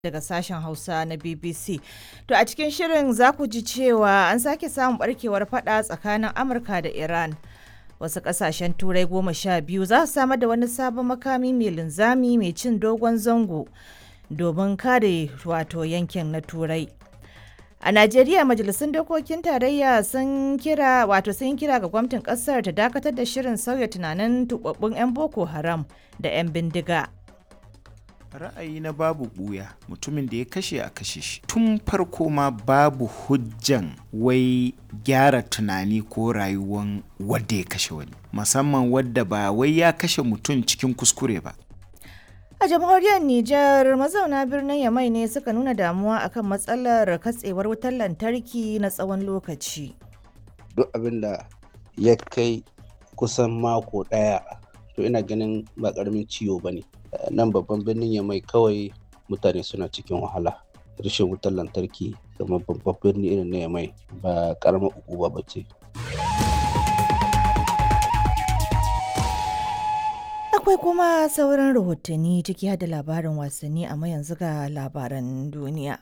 daga sashen Hausa na BBC. To a cikin shirin za ku ji cewa an sake samun barkewar fada tsakanin Amurka da Iran. Wasu kasashen turai goma sha biyu za su samar da wani sabon makami mai linzami mai cin dogon zango domin kare wato yankin na turai. A Najeriya majalisun dokokin tarayya sun kira wato sun kira ga gwamnatin kasar ta dakatar da shirin sauya tunanin tubabbun 'yan Boko Haram da 'yan bindiga. ra'ayi na babu buya mutumin da ya kashe a kashe shi tun farko ma babu hujjan wai gyara tunani ko rayuwan wadda ya kashe wani musamman wadda ba wai ya kashe mutum cikin kuskure ba A jamhuriyar Nijar mazauna birnin Yamai ne suka nuna damuwa akan matsalar katsewar wutar lantarki na tsawon lokaci. duk abin da ya kai kusan mako ɗaya to ina ganin ba ƙaramin ciwo ba ne nan babban birnin ya mai kawai mutane suna cikin wahala rashin wutar lantarki kamar babban birni irin na yamai ba ƙaramar ukuba ba ce Akwai kuma sauran rahotanni ciki har da labarin wasanni amma yanzu ga labaran duniya.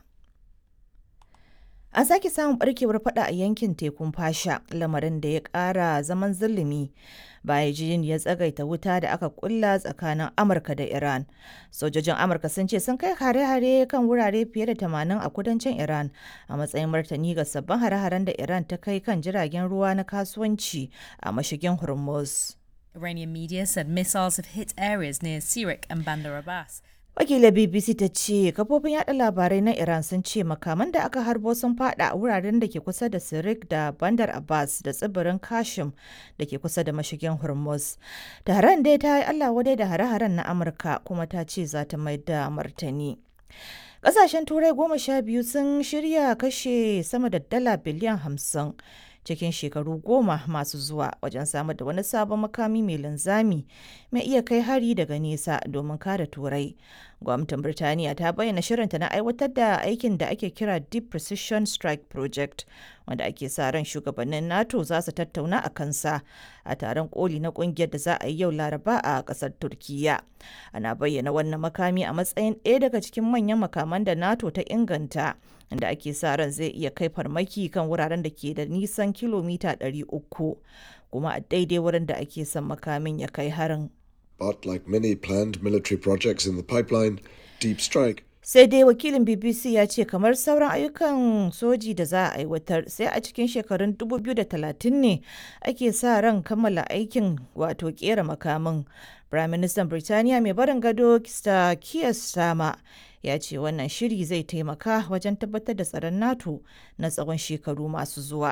An sake samun barkewar fada a yankin tekun fasha lamarin da ya kara zaman zulumi bayan jin ya tsagaita wuta da aka kulla tsakanin Amurka da Iran. Sojojin Amurka sun ce sun kai hare-hare kan wurare fiye da 80 a kudancin Iran a matsayin martani ga sabbin hare-haren da Iran ta kai kan jiragen ruwa na kasuwanci a mashigin Hormuz. Iranian media said missiles have hit areas near Sirik and Bandar Abbas. Wakilar BBC ta ce kafofin yada labarai na Iran sun ce makaman da aka harbo sun fada a wuraren da ke kusa da Sirik da Bandar Abbas da tsibirin Kashim da ke kusa da mashigin Hormuz. Taron dai ta yi Allah wadai da hare-haren na Amurka kuma ta ce za ta mai da martani. Ƙasashen Turai goma sha biyu sun shirya kashe sama da dala biliyan hamsin cikin shekaru goma masu zuwa wajen samar da wani sabon makami mai linzami mai iya kai hari daga nesa domin kare turai gwamnatin birtaniya ta bayyana shirinta na aiwatar da aikin da ake kira deep precision strike project wanda ake sa ran shugabannin nato za su tattauna a kansa a taron koli na kungiyar da za a yi yau laraba a kasar turkiya ana bayyana wannan makami a matsayin ɗaya daga cikin manyan makaman da nato ta inganta inda ake sa ran zai iya kai farmaki kan wuraren da ke da nisan kilomita 300 kuma a daidai wurin da ake son makamin ya kai harin. But like many planned military projects in the pipeline, Deep Strike sai dai wakilin bbc ya ce kamar sauran ayyukan soji da za a aiwatar sai a cikin shekarun 2030 ne ake sa ran kammala aikin wato kera makamin prime minister birtaniya mai barin gado kista kiyar sama ya ce wannan shiri zai taimaka wajen tabbatar da tsaron nato na tsawon shekaru masu zuwa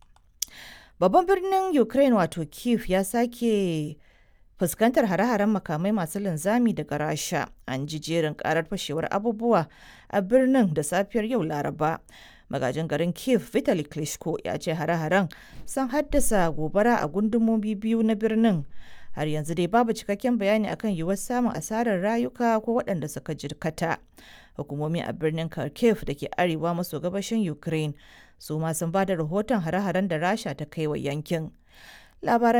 babban birnin ukraine wato kiev ya sake fuskantar hare-haren makamai masu linzami daga rasha an ji jerin karar fashewar abubuwa a birnin da safiyar yau laraba magajin garin kiev vitali klitschko ya ce hare-haren sun haddasa gobara a gundumomi biyu na birnin har yanzu dai babu cikakken bayani akan yiwuwar samun asarar rayuka ko waɗanda suka jirkata hukumomi a birnin kharkiv da ke arewa maso gabashin ukraine su ma sun ba da rahoton hare-haren da rasha ta kai wa yankin labaran